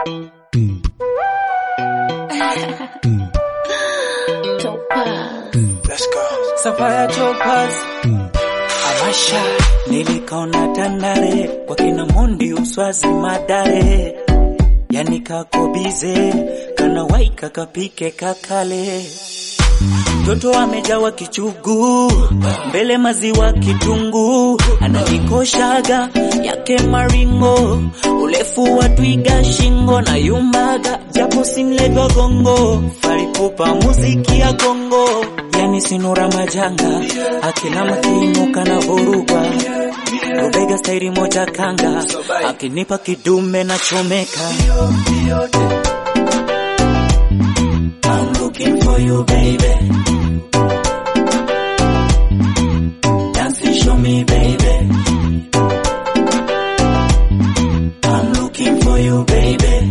Let's go. Sapphire Topaz Amasha nilikaona Tandale kwa kina Mondi Uswazi Madare, yani kakobize kana waika kapike kakale Mtoto amejawa kichugu mbele maziwa kitungu, ananikoshaga yake maringo, urefu wa twiga shingo na yumbaga, japo simlego gongo, faripupa muziki ya gongo, yani sinura majanga, akina makinuka na vuruga Rubega stairi moja kanga, akinipa kidume na chomeka. I'm looking for you baby Dance and show me, baby. I'm looking for you, baby.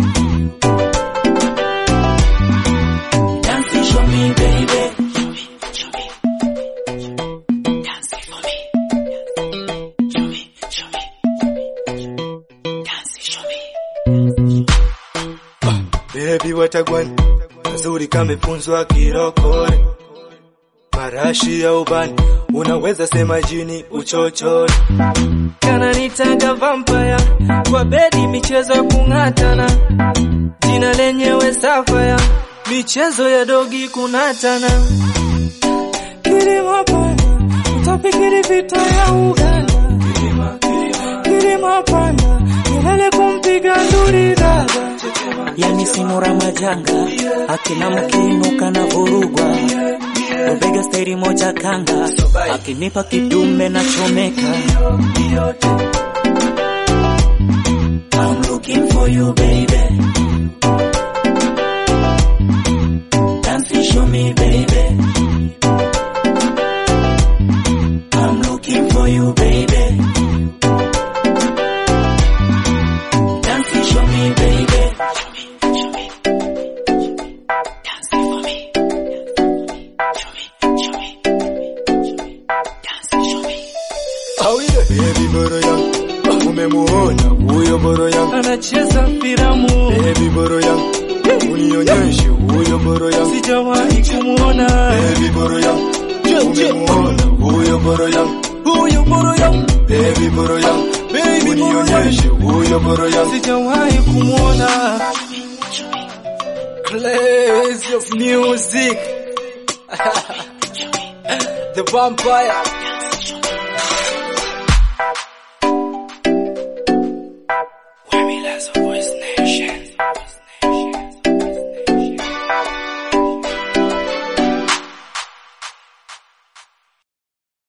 Dance and show me, baby. Show me, show me. Dance for me. Show me, show me. Dance show me. Baby watagwan mazuri kamefunzwa kirokore marashi ya ubani unaweza sema jini uchochole kananitaga vampire kwa bedi michezo ya kung'atana jina lenyewe safaya michezo ya dogi kunatana kilima pana utafikiri vita ya Uganda kilima pana milele kumpiga nduri dada yani sinura majanga akina mkinuka na vurugwa Rubega stairi moja kanga akinipa kidume na chomeka I'm looking for you baby Dance and show me baby I'm looking for you baby Dance and show me baby Show me, show me Dance for me Show me, show me Dance show me Awile baby boro yangu umemuona huyo boro yangu anacheza filamu baby boro yangu unionyeshe huyo boro yangu sijawahi kumuona baby boro yangu umemuona huyo boro yangu huyu boro yangu baby boro yangu Baby boro yangu. unionyeshe huyo boro yangu sijawahi kumuona Clays of music The vampire